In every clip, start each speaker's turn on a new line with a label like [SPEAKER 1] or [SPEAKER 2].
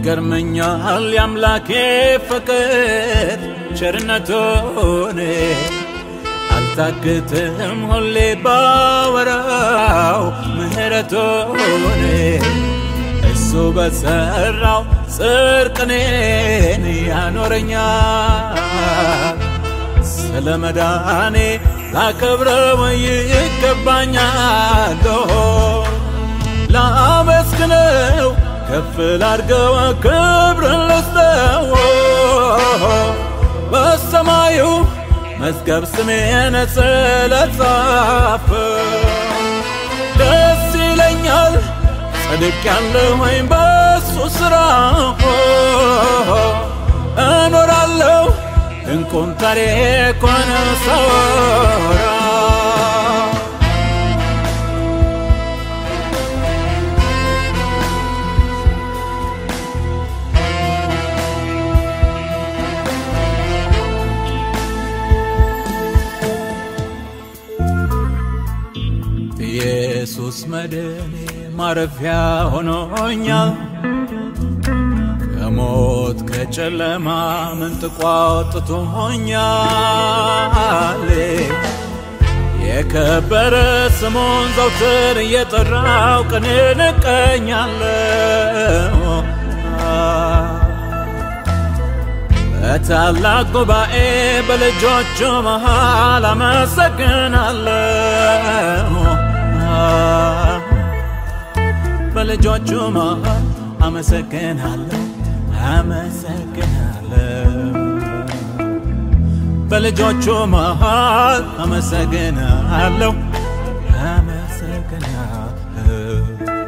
[SPEAKER 1] ይገርመኛል የአምላኬ ፍቅር ቸርነቱን አልታክትም ሁሌ ባወራው ምህረቱን እሱ በሰራው ጽርቅኔን ያኖረኛል ስለ መዳኔ ላከብረው ይገባኛል ላመስግነው ከፍ ላርገው ክብርን ልስጠው በሰማዩ መዝገብ ስሜን ስለጻፈ ደስ ይለኛል ጸድቅ ያለሁኝ በሱ ስራ እኖራለሁ ድንቁን ታሪኩን ሳወራ ኢየሱስ መድኔ ማረፊያ ሆኖኛል ከሞት ከጨለማ መንጥቆ አውጥቶኛል የከበረ ስሙን ዘውትር እየጠራው ቀን እንቀኛለሁ በታላቅ ጉባኤ በልጆቹ መሃል አመሰግናለሁ በልጆቹ መሃል አመሰግናለሁ አመሰግናለሁ በልጆቹ መሃል አመሰግናለሁ አመሰግናለሁ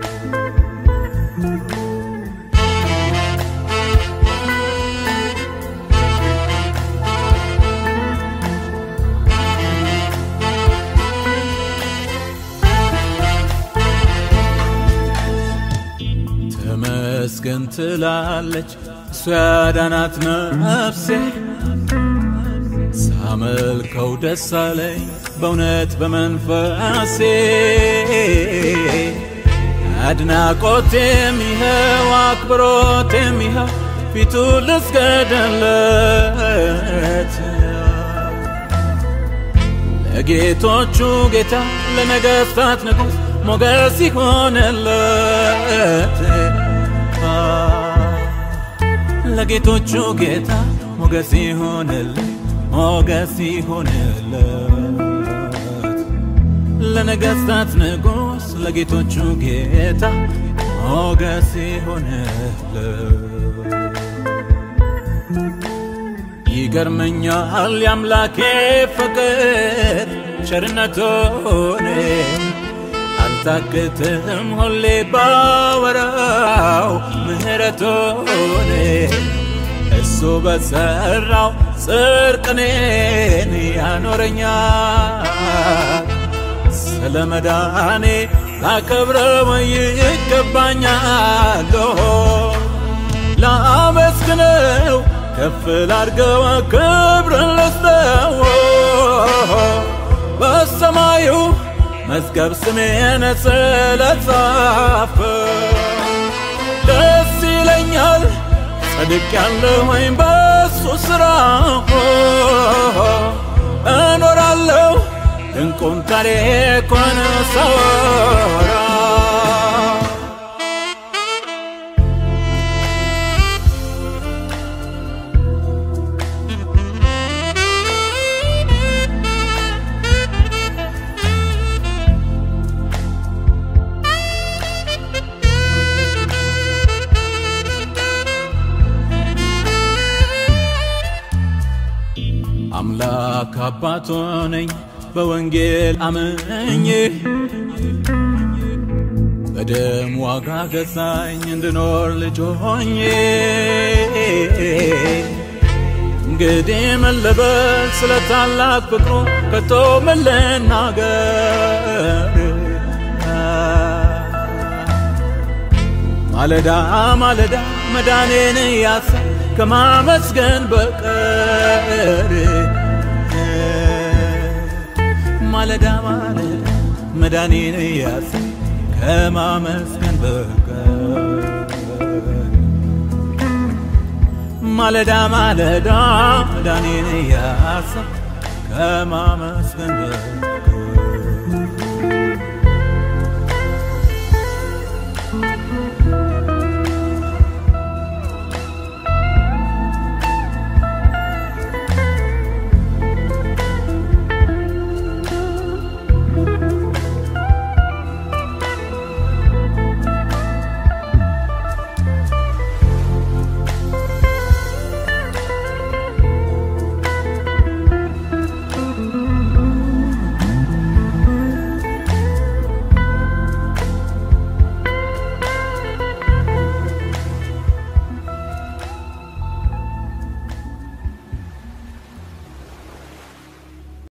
[SPEAKER 1] ተመስገን ትላለች እሱ ያዳናት ነፍሴ ሳመልከው ደስ አለኝ በእውነት በመንፈሴ አድናቆቴም ይኸው አክብሮቴም ይኸው ፊቱ ልስገድለት ለጌቶቹ ጌታ ለነገሥታት ንጉሥ ሞገስ ይሆንለት ለጌቶቹ ጌታ ሞገስ ይሆንለት ሞገስ ይሆንለት ለነገሥታት ንጉሥ ለጌቶቹ ጌታ ሞገስ ይሆንለት ይገርመኛል የአምላኬ ፍቅር ቸርነቱን አልታክትም ሁሌ ባወራው ምህረቱን እሱ በሰራው ጽርቅኔን ያኖረኛል ስለ መዳኔ ላከብረው ይገባኛል ላመስግነው ከፍ ላርገው ክብርን ልስጠው በሰማዩ መዝገብ ስሜን ስለጻፈ ደስ ይለኛል ጸድቅ ያለሁኝ በሱ ስራ እኖራለሁ ድንቁን ታሪኩን ሳወራ አምላክ አባቶ ነኝ በወንጌል አምኜ በደም ዋጋ ገዛኝ እንድኖር ልጅ ሆኜ እንግዲህ ምን ልበል ስለ ታላቅ ፍቅሩ ከቶ ምን ልናገር ማለዳ ማለዳ መዳኔን ያሳ ከማመስገን በቀር ማለዳ ማለዳ መዳኔን ያሳ ከማመስገን በቀር ማለዳ ማለዳ መዳኔን እያሰብ ከማመስገን በቀር